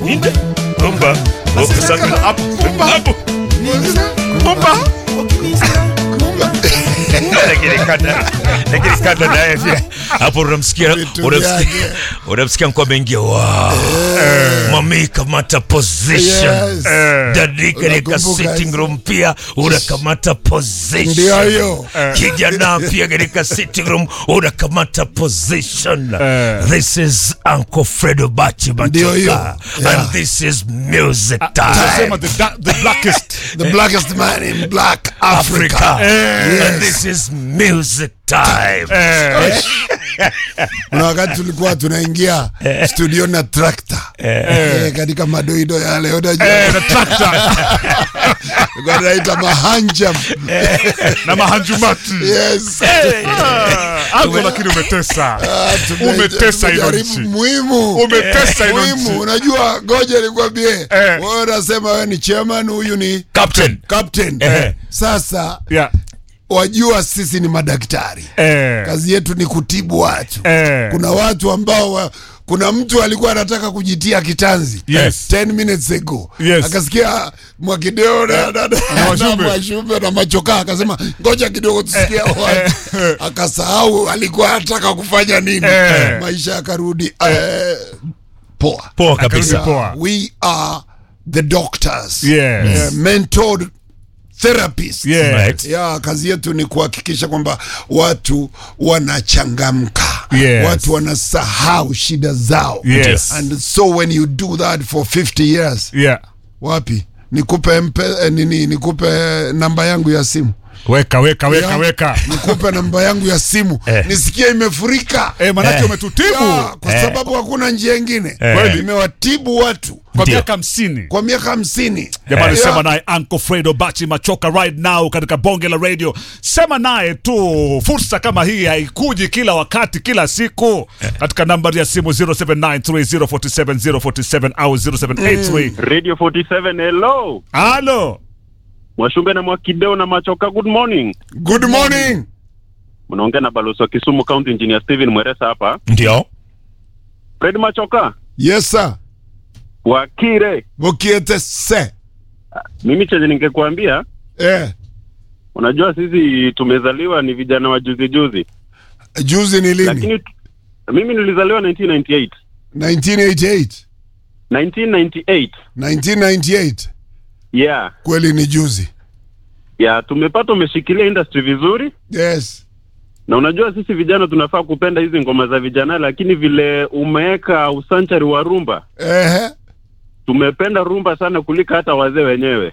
Ninde? Kumba. Ukisanga hapo. Hapo. Kumba. Lakini kada lakini kada naye pia hapo unamsikia Vitu unamsikia vyake. unamsikia mko ameingia wow. Mami kamata position. Yes. Dadi katika Unakumbuka sitting hizo? room pia unakamata position. Ndio hiyo. Kijana pia katika sitting room unakamata position. This is Uncle Fredo Bachi Ndio hiyo. Machoka. Yeah. And this is music time. Tunasema the, da- the blackest The blackest man in black Africa. Africa. Yes. And this is music time. Kuna wakati tulikuwa tunaingia studio na trakta eh, katika madoido yale unajua eh, na tractor tulikuwa tunaita mahanjam na mahanjumati yes Ah, Anko lakini umetesa Ah, tume- Umetesa hilo tumejaribu nchi. muhimu Umetesa hilo nchi. muhimu unajua goja nikwambie Eh. wewe unasema wewe ni chairman huyu ni Captain. captain Eh. sasa yeah. wajua sisi ni madaktari eh, kazi yetu ni kutibu watu eh, kuna watu ambao wa, kuna mtu alikuwa anataka kujitia kitanzi Yes. 10 minutes ago Yes. akasikia mwakideo na, na, na, na Mwashumbe. mwashumbe na machoka akasema ngoja kidogo tusikia watu akasahau alikuwa anataka kufanya nini Eh. maisha yakarudi eh, poa Poa Akarudi kabisa. poa. we are the doctors Yes. Eh, mentored therapists Yes. Right. ya kazi yetu ni kuhakikisha kwamba watu wanachangamka Yes. watu wanasahau shida zao Yes. and so when you do that for 50 years yeah. wapi nikupe mpe, eh, nini nikupe namba yangu ya simu weka weka weka Ya, weka nikupe namba yangu ya simu Eh. nisikie imefurika eh, manake Eh. umetutibu ya, kwa Eh. sababu hakuna njia ingine Kweli. imewatibu watu kwa Ndio. miaka hamsini kwa miaka hamsini jamani Ya. sema naye Uncle Fredo Bachi Machoka right now katika bonge la radio sema naye tu fursa kama hii haikuji kila wakati kila siku katika nambari ya simu 0793047047 au 0783 Radio 47 hello. halo Mwashumbe na Mwakideo na Machoka good morning. good morning Mnaongea na balozi wa Kisumu County Engineer Steven Mweresa hapa. Ndio. Fred Machoka, yes sir Wakire. bukiete se Mimi chenye ningekuambia, eh. unajua sisi tumezaliwa ni vijana wa juzi juzi. juzi ni lini Lakini tu- mimi nilizaliwa 1998. 1988 1998. 1998 Yeah. kweli ni juzi Yeah, tumepata umeshikilia industry vizuri yes na unajua sisi vijana tunafaa kupenda hizi ngoma za vijana, lakini vile umeweka usanchari wa rumba Ehe. tumependa rumba sana kuliko hata wazee wenyewe.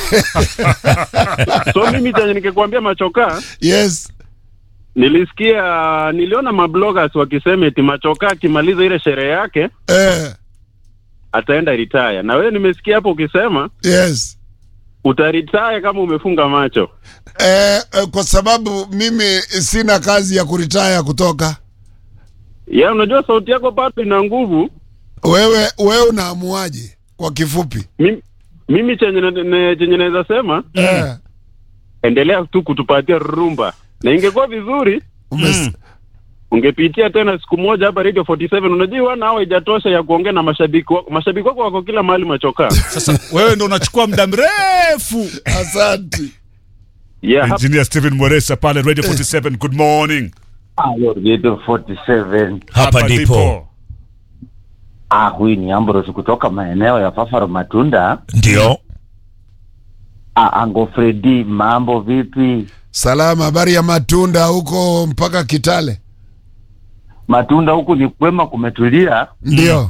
so mimi chenye nikikwambia Machoka, yes nilisikia niliona mabloggers wakisema eti Machoka akimaliza ile sherehe yake eh. ataenda retire, na wewe nimesikia hapo ukisema yes utaretire kama umefunga macho. eh, eh, kwa sababu mimi sina kazi ya kuritaya kutoka Ya, unajua sauti yako bado ina nguvu. wewe wewe unaamuaje kwa kifupi Mimi, mimi chenye na- ne- chenye naweza sema eh. endelea tu kutupatia rumba, na ingekuwa vizuri Umes, ungepitia tena siku moja hapa Radio 47. Unajua wana hawa haijatosha ya kuongea na mashabiki wako. Mashabiki wako wako kila mahali Machoka. sasa wewe ndo unachukua muda mrefu asanti Yeah, hapa engineer Steven Mweresa pale radio 47 good morning Halo, Radio 47. Hapa ndipo. Ah, huyu ni Ambrose kutoka maeneo ya Fafaro Matunda. Ndio. Ah, Ango Fredi, mambo vipi? salama habari ya matunda huko mpaka kitale Matunda huku ni kwema, kumetulia. ndio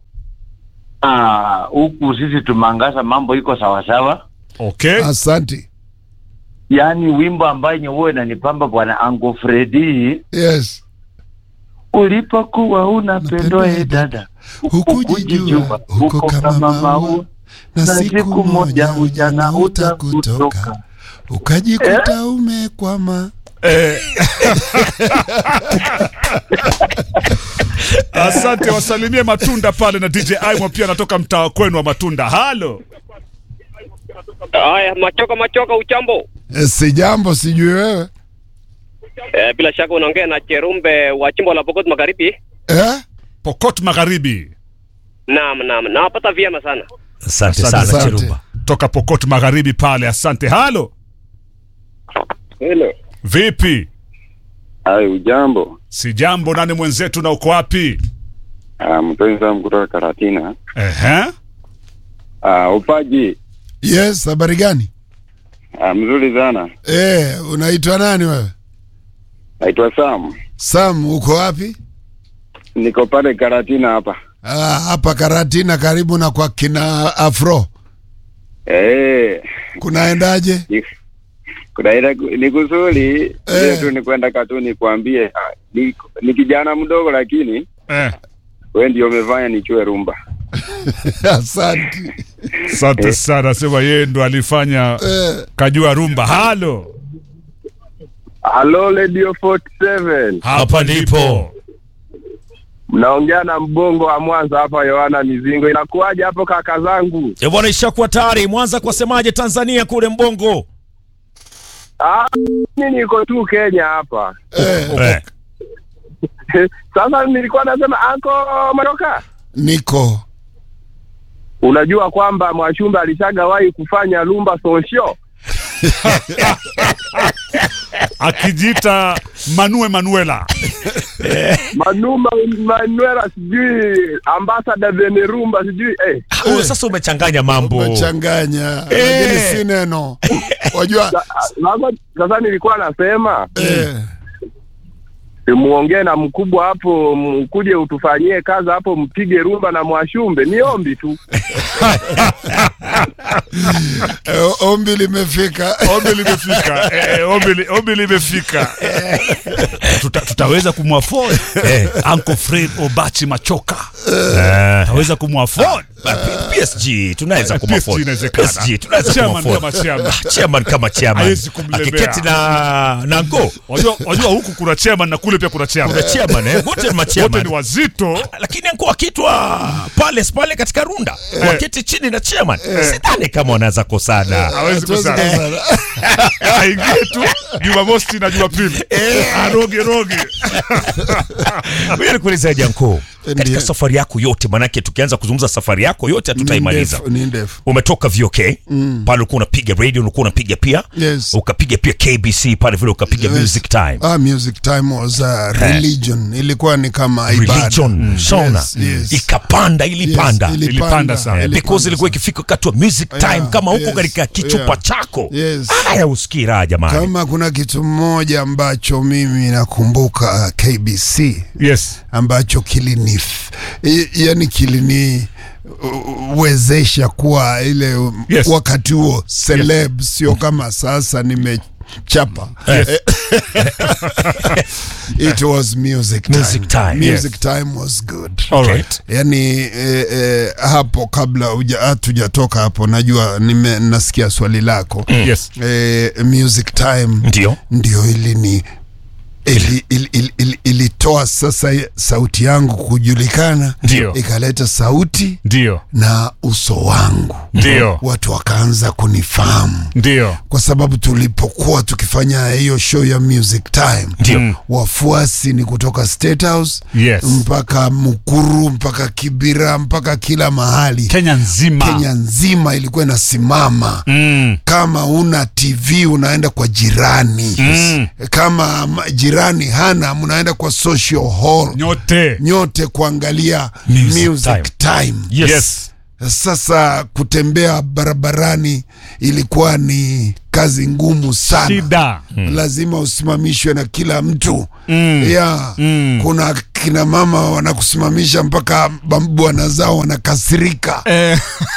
Ah, huku sisi tumeangaza, mambo iko sawasawa. okay asanti Yaani wimbo ambaye nyewe inanipamba bwana Ango Fredi, yes ulipokuwa unapendwa e dada, hukujijua huko kama maua na siku moja ujana utakutoka ukajikuta umekwama asante wasalimie matunda pale na dj aimo pia anatoka mtaa kwenu wa matunda halo Haya, machoka machoka, uchambo. Eh, si jambo sijui wewe E, bila shaka unaongea na Cherumbe wa chimbo la Pokot Magharibi. eh? pokot magharibi Naam, naam. Nawapata vyema sana. Asante Asante sana sana. Chiruba. toka Pokot Magharibi pale. Asante. Halo, Hello. vipi? Ai, ujambo. Si jambo. Nani mwenzetu na uko wapi? Ah, mpenzi wangu kutoka Karatina. Ehe, Ah, upaji. Yes, habari gani? Ah, mzuri sana. Eh, unaitwa nani wewe? Naitwa Sam. Sam, uko wapi? Niko pale Karatina hapa. Ah, hapa Karatina karibu na kwa kina Afro. Eh. Kunaendaje? ni- Kuna ile ni kuzuri, Eh. ile tu ni kwenda katuni kuambie ah, ni, ni kijana mdogo lakini eh, wewe ndio umefanya nichue rumba. Asante. asante sana. Sema yeye ndo alifanya Eh, kajua rumba. Halo, Hello Radio 47. Hapa ndipo. Mnaongea na mbongo wa Mwanza hapa Yohana Mizingo. Inakuwaje hapo kaka zangu? E bwana, ishakuwa tayari. Mwanza kwa semaje Tanzania kule Mbongo? Ah, mimi niko tu Kenya hapa. eh, Eh. Sasa nilikuwa nasema anko Maroka. niko. Unajua kwamba Mwashumbe alishagawahi kufanya Lumba Sonsho? akijiita Manue Manuela. Manuma Manuela sijui ambassador Venerumba sijui eh. Huyo sasa umechanganya mambo. Umechanganya. Eh. Lakini si neno. Wajua Sa- Sasa sasa nilikuwa nasema eh, muongee na mkubwa hapo, mkuje utufanyie kazi hapo, mpige rumba na Mwashumbe. Ni ombi tu. eh, ombi limefika. Ombi limefika, eh, ombi, li- ombi limefika. Tuta, tutaweza kumwafford Eh. Uncle Fred Obachi Machoka, Eh. tutaweza kumwafford PSG tunaweza Eh, kumafford. PSG inawezekana. PSG tunaweza Chairman kumafford. kama chairman. Ah, Chairman kama chairman. Hawezi kumlemea. Akiketi na na ngo. Wajua, wajua huku kuna chairman na kule pia kuna chairman, Kuna chairman eh, wote ni wote machairman. ni wazito. Lakini anko akitwa Palace pale katika runda waketi chini na chairman, sidhani kama wanaweza kosana. Hawezi Hatuwezi kusana. kusana. Aingie tu Jumamosi na Jumapili, aroge roge. Wewe nikuuliza Janko, katika Ndiyo. safari yako yote, manake tukianza kuzungumza safari yako yote Ni hatutaimaliza. ndefu, Ni ndefu. Umetoka VOK pale, ulikuwa unapiga radio, ulikuwa unapiga pia Yes. ukapiga pia KBC pale vile ukapiga Yes. music time Ah, music time was a religion. Ilikuwa ni kama ibada. religion shona Yes, yes. ikapanda ilipanda Yes, Ilipanda sana. Eh, because ilikuwa ikifika wakati wa music time Yeah, kama huko yes, katika kichupa yeah. chako Yes. haya usikii raha jamani Kama kuna kitu mmoja ambacho mimi nakumbuka KBC Yes. ambacho kilini yani kilini uh, wezesha kuwa ile um, Yes. wakati huo celeb sio kama sasa nimechapa it was music time. Music time, music time was good All right. yani eh, eh, hapo kabla huja- hatujatoka hapo najua nime, nasikia swali lako Yes. eh, music time ndio ndio ili ni ili, ili, ili, ili, ilitoa sasa sauti yangu kujulikana Ndio. ikaleta sauti Ndio. na uso wangu Ndio. watu wakaanza kunifahamu Ndio. kwa sababu tulipokuwa tukifanya hiyo show ya music time ndio Mm. wafuasi ni kutoka State House Yes. mpaka Mukuru mpaka Kibira mpaka kila mahali Kenya nzima. Kenya nzima ilikuwa inasimama Mm. kama una TV unaenda kwa jirani Mm. kama ma- jirani hana mnaenda kwa social hall Nyote. nyote kuangalia Music music, time. yes, Yes. Sasa kutembea barabarani ilikuwa ni kazi ngumu sana Shida. lazima usimamishwe na kila mtu Mm. ya Mm. kuna kina mama wanakusimamisha mpaka bam- bwana zao wanakasirika Eh.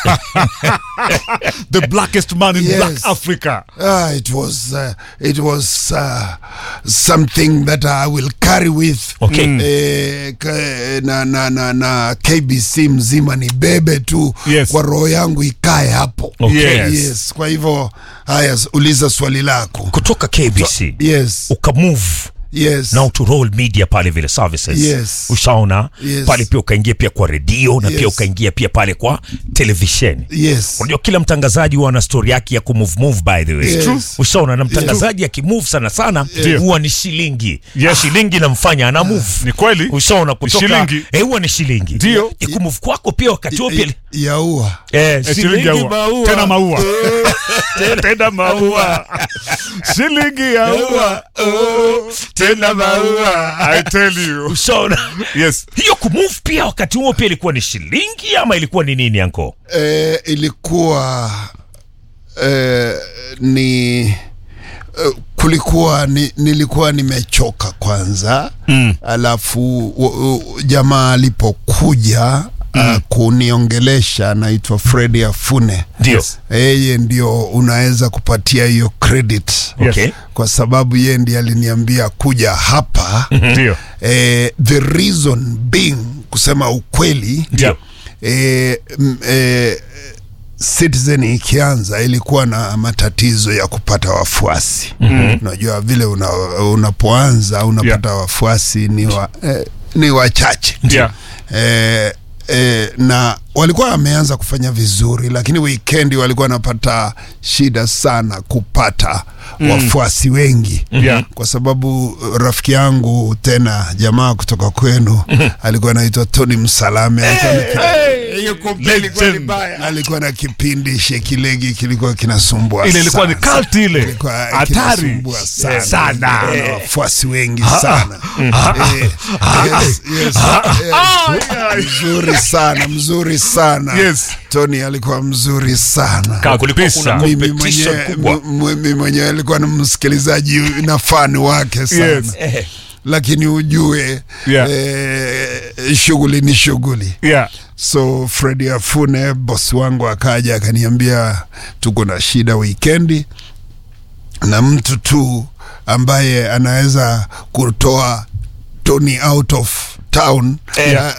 the blackest man in Yes. black Africa. Ah, it was uh, it was uh, something that I will carry with Okay. Mm. eh, ka- na, na, na, na KBC mzima ni bebe tu Yes. kwa roho yangu ikae hapo Okay. Yes. yes. Kwa hivyo haya, uliza swali lako kutoka KBC yes ukamove Yes. na to roll media pale vile services Yes. ushaona Yes. pale pia ukaingia pia kwa redio na Yes. pia ukaingia pia pale kwa televisheni Yes. unajua kila mtangazaji huwa ana story yake ya kumove move by the way Yes. True. ushaona na mtangazaji akimove sana sana Ndio. huwa ni shilingi Yes. shilingi namfanya ana move Ni kweli. ushaona kutoka shilingi. eh, huwa ni shilingi Ndio. ikumove kwako pia wakati huo pia yaua eh, Eh, shilingi ya ua. maua. Tena maua. Tena maua. Shilingi ya ua. Tena maua. I tell you. ushaona Yes. hiyo kumove pia wakati huo pia ilikuwa ni shilingi ama ilikuwa ni nini anko eh, ilikuwa eh, ni eh, kulikuwa ni, nilikuwa nimechoka kwanza mm. alafu u, u, jamaa alipokuja mm. uh, kuniongelesha anaitwa Fredi Afune ndio yeye ndio unaweza kupatia hiyo credit Yes. okay kwa sababu yeye ndiye aliniambia kuja hapa Ndio. eh, the reason being kusema ukweli ndio eh, m- eh, Citizen ikianza ilikuwa na matatizo ya kupata wafuasi mm-hmm. Unajua vile una, unapoanza unapata Yeah. wafuasi ni, wa, eh, ni wachache Yeah. eh, eh, na walikuwa wameanza kufanya vizuri, lakini weekend walikuwa wanapata shida sana kupata mm. wafuasi wengi Yeah. kwa sababu rafiki yangu tena jamaa kutoka kwenu alikuwa anaitwa Tony Msalame alikuwa na- hiyo kombe ilikuwa ni Legend. mbaya. alikuwa na kipindi shekilegi kilikuwa kinasumbua Ile ilikuwa ni sana. cult ile. Ilikuwa Hatari. kinasumbua sana, Sana. Ilikuwa na wafuasi wengi sana Eh, yes, yes, yes. mzuri sana mzuri sana Yes. Tony alikuwa mzuri sana Kama kulikuwa kuna Kabisa. mimi competition mwenyewe kubwa m- m- mimi mwenyewe alikuwa na msikilizaji na fani wake sana Yes. Eh, lakini ujue Yeah. eh, shughuli ni shughuli Yeah. so fredi afune bosi wangu akaja akaniambia tuko na shida wikendi na mtu tu ambaye anaweza kutoa tony out of town Eh.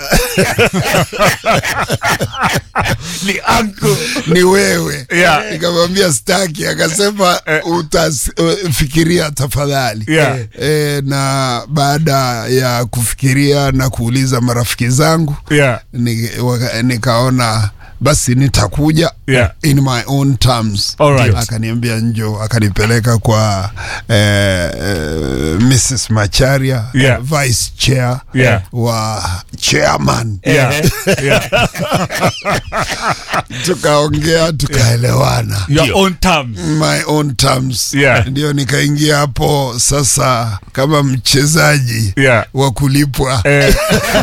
ni anko ni wewe Yeah. nikamwambia staki akasema utafikiria tafadhali Yeah. e, na baada ya kufikiria na kuuliza marafiki zangu Yeah. ni, waka, nikaona basi nitakuja Yeah. in my own terms Alright. akaniambia njo akanipeleka kwa eh, eh, Mrs Macharia Yeah. vice chair Yeah. wa chairman Yeah. Yeah. tukaongea tukaelewana Your Ndio. own terms. my own terms Yeah. ndio nikaingia hapo sasa kama mchezaji Yeah. wa kulipwa Eh,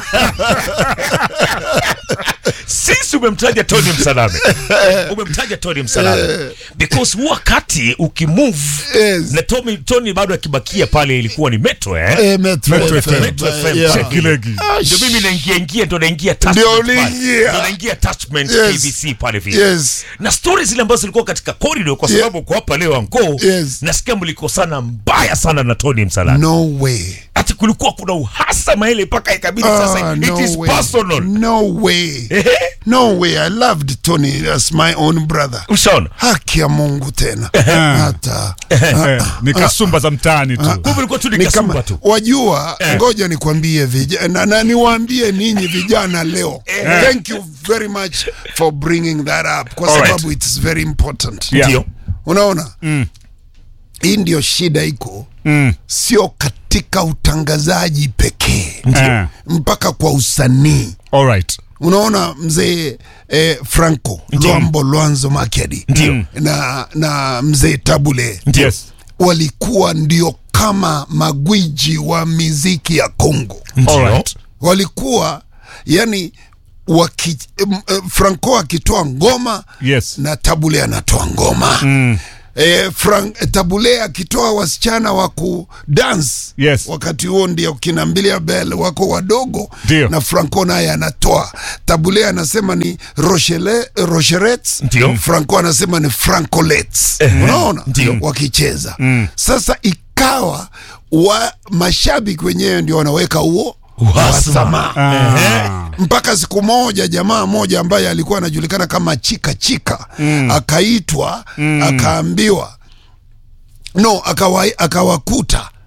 sisi umemtaja Tony Msalame umemtaja Tony Msalame because huu wakati ukimove Yes. na Tony, Tony bado akibakia pale ilikuwa ni Metro eh? Eh, Metro Metro FM. FM. Metro FM, Yeah. check. Kilegi. ndio mimi naingia ingia ndo naingia Ndio attachment pale. uliingia. Ndio naingia attachment Yes. KBC pale vile Yes. na stori zile ambazo zilikuwa katika corridor kwa Yeah. sababu uko hapa leo anko Yes. nasikia mlikosana mbaya sana na Tony Msalame no way ati kulikuwa kuna uhasama ile mpaka ikabidi sasa Ah, it no is way. personal no way no way i loved tony as my own brother ushaona haki ya mungu tena hata eh, ni kasumba za mtaani tu. kumbe ilikuwa tu ni ni kasumba kama tu wajua ngoja nikwambie vijana na, na niwaambie ninyi vijana leo thank you very much for bringing that up kwa Alright. sababu it's very important Yeah. ndio unaona hii ndio shida iko Mm. sio katika utangazaji pekee Eh, mpaka kwa usanii all right. unaona mzee eh, franco Ndio. lwambo lwanzo makedi Ndio. na, na mzee tabule ndio Yes. walikuwa ndio kama magwiji wa miziki ya Kongo. All ndio right. Walikuwa yani waki, em, eh, Franco akitoa ngoma Yes. na Tabule anatoa ngoma mm. E, Frank, Tabule akitoa wasichana wa kudance Yes. wakati huo ndio kina Mbilia Bel wako wadogo Ndio. na Franco naye anatoa. Tabule anasema ni Rochelle, Rocherets, Ndio. Franco anasema ni Francolets. Unaona Ndio. wakicheza sasa ikawa wa mashabiki wenyewe ndio wanaweka huo uhasama Ah. mpaka siku moja jamaa moja ambaye alikuwa anajulikana kama chika chika akaitwa akaambiwa no akawa, akawakuta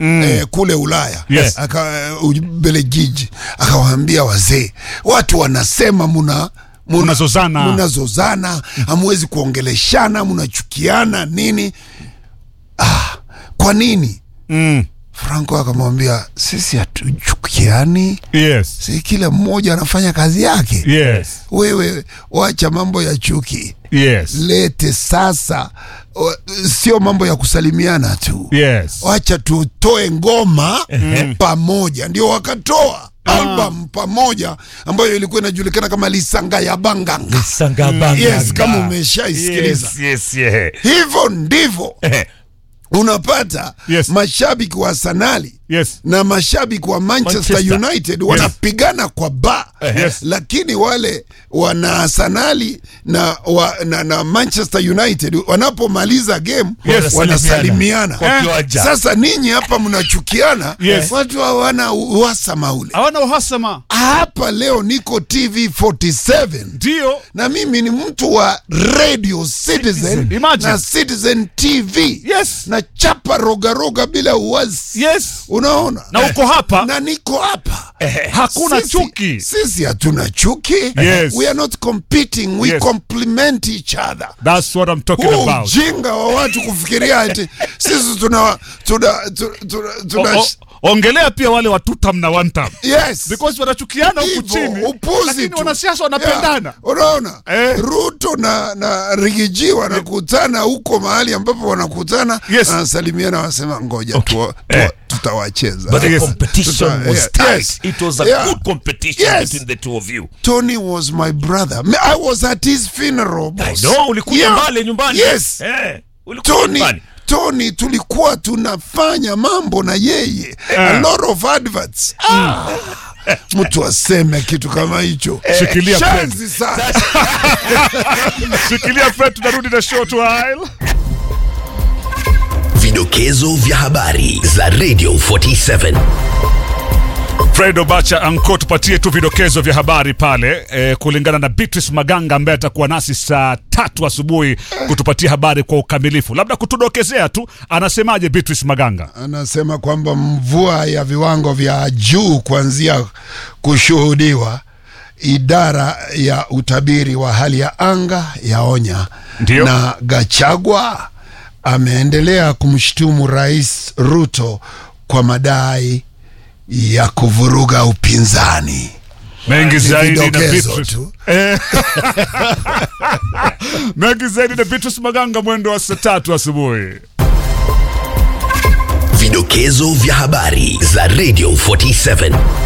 eh, kule Ulaya Yes. aka Ubelgiji, akawaambia wazee, watu wanasema muna muna- Mnazozana. mnazozana, hamwezi kuongeleshana, mnachukiana nini? Ah, kwa nini? Mm. Franco akamwambia sisi hatuchukiani, Yes. si kila mmoja anafanya kazi yake. Yes. Wewe wacha mambo ya chuki, Yes. lete sasa, o- sio mambo ya kusalimiana tu Yes. wacha tutoe ngoma pamoja. Ndio wakatoa album pamoja ambayo ilikuwa inajulikana kama Lisanga ya Banganga. Sangabanga. Yes, kama umeshaisikiliza Yes, yes, yeah. hivyo ndivyo Eh, unapata Yes. mashabiki wa Arsenali Yes. na mashabiki wa Manchester, Manchester. United wanapigana kwa ba Yes. lakini wale wana Arsenali na, wa, na, na Manchester United wanapomaliza game Yes. wanasalimiana. Kwa kiwanja. Sasa ninyi hapa mnachukiana, Yes. watu hawana uhasama ule. Hawana uhasama. Hapa leo niko TV 47 Ndio. na mimi ni mtu wa Radio Citizen Imagine. na Citizen TV Yes. na chapa rogaroga bila uwazi Yes. unaona Na uko hapa. na niko hapa Hakuna Sisi- chuki. sisi hatuna chuki Yes. we are not competing we Yes. complement each other That's what I'm talking huu about. ujinga wa watu kufikiria ati sisi tuna tuna tuna, tuna, tuna O- o- Ongelea pia wale watutam na wantam. yes Because wanachukiana huku Hivyo, chini. upuzi Lakini tu. wanasiasa wanapendana. Yeah, unaona Eh. Ruto na, na Rigiji wanakutana huko mahali ambapo wanakutana Yes. wanasalimiana wanasema ngoja Okay. tuwa, Eh. tuwa, tutawacheza But the Yes. competition Tuta- was yeah, tight. yes. It was a Yeah. good competition Yes. between the two of you. Tony was my brother Me- I was at his funeral I boss. know, ulikuja Yeah. mbali nyumbani. Yes. Eh, ulikuja Tony, nyumbani. Tony tulikuwa tunafanya mambo na yeye a lot of adverts ah. mtu aseme kitu kama hicho Shikilia Shenzi sana Shikilia Fred, tunarudi na short while. Vidokezo vya habari za Radio 47. Fred Obacha Anko, tupatie tu vidokezo vya habari pale eh, kulingana na Beatrice Maganga ambaye atakuwa nasi saa tatu asubuhi kutupatia habari kwa ukamilifu. Labda kutudokezea tu, anasemaje Beatrice Maganga? anasema kwamba mvua ya viwango vya juu kuanzia kushuhudiwa idara ya utabiri wa hali ya anga yaonya Ndio. na Gachagua ameendelea kumshutumu Rais Ruto kwa madai ya kuvuruga upinzani. Mengi zaidi na vidokezo Beatrice. tu. Eh. Mengi zaidi na Beatrice Maganga mwendo wa saa tatu asubuhi. Vidokezo vya habari za Radio 47.